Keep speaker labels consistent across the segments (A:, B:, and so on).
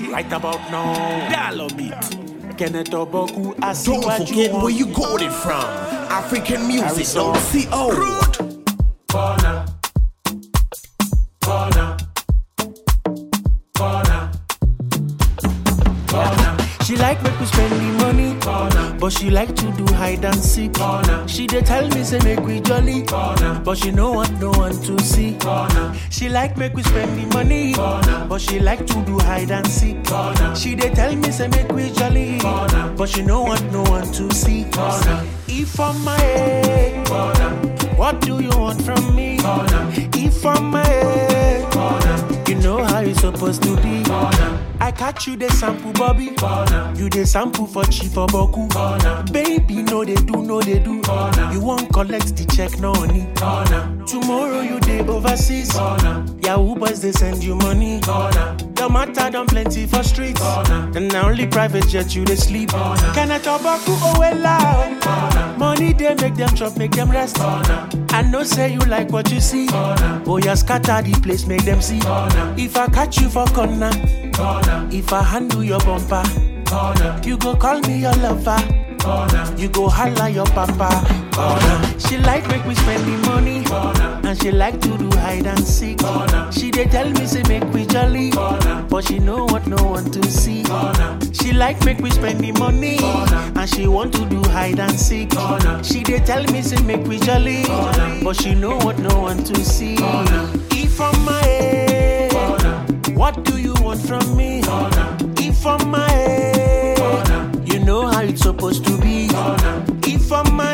A: Right about now, Dalomit. Kenneth Oboku, I see
B: Don't
A: what
B: forget
A: you
B: where you
A: want.
B: got it from. African music,
A: Arizona.
B: don't see old.
A: Corner. Corner. Corner. Corner. She like make we spend the money, Corner. but she like to do hide and seek. Corner. She dey tell me say make we jolly, Corner. but she no want no one to see. Corner. She like make we spend the money, Corner. but she like to do hide and seek. Corner. She dey tell me say make we jolly, Corner. but she no want no one to see. Corner. If I'm my head, Corner. what do you want from me? Corner. If I'm my head, Corner. you know how it's supposed to be. Corner. I catch you the sample, Bobby. Corner. You the sample for cheap for Boku. Corner. Baby, no they do, no they do. Corner. You won't collect the check, no honey. Corner. Tomorrow you day overseas. Corner. Yahoo boys they send you money. Corner. Your matter done plenty for streets. Corner. And now only private jet you they sleep. Corner. Can I talk about oh well loud? Corner. Money they make them chop, make them rest. Corner. I know say you like what you see. Corner. Oh yeah, scatter the place, make them see. Corner. If I catch you for corner. Corner. If I handle your bumper, corner. You go call me your lover, corner. You go holla your papa, corner. She like make we spend the money, corner. And she like to do hide and seek, corner. She dey tell me say make we jolly, corner. But she know what no one to see, corner. She like make we spend the money, corner. And she want to do hide and seek, corner. She dey tell me say make we jolly, corner. But she know what no one to see, corner. If I'm my head, corner. What do you want from me? If I'm my head, you know how it's supposed to be. If I'm my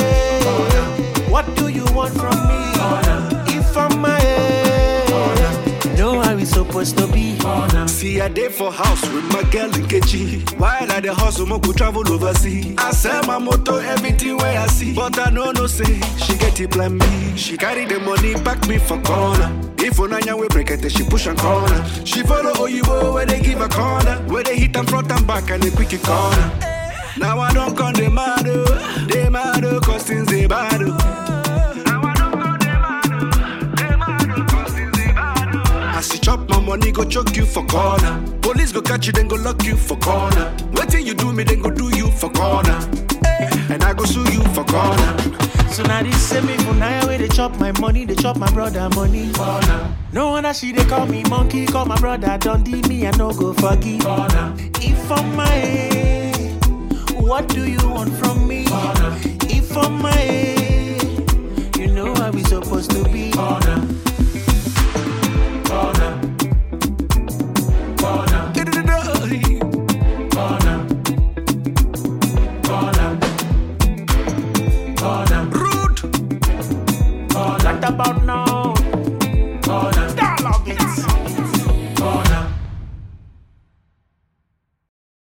A: head, what do you want from me? If I'm my head, you know how it's supposed to be.
C: See, I day for house with my girl in Kechi. While I the hustle, mo go travel overseas. I sell my motor, everything where I see. But I know no say, she get it plan B. She carry the money, back me for corner. If Onanya we break it, she push and corner. She follow Oyibo where they give a corner. Where they hit and front and back and they quick it corner. Now I don't come the mad, oh. they mad, oh, cause things they bad. oh. Now I don't come the mad, oh. they mad, oh, cause things they bad. oh. As you chop my money, go choke you for corner. Police go catch you, then go lock you for corner. Waiting you do me, then go do you for corner. And I go sue you for corner.
A: So now this same me for now where they chop my money, they chop my brother money. No wonder she they call me monkey, call my brother Dundee, me I no go forgive. If I'm my head, what do you want from me? If I'm my head,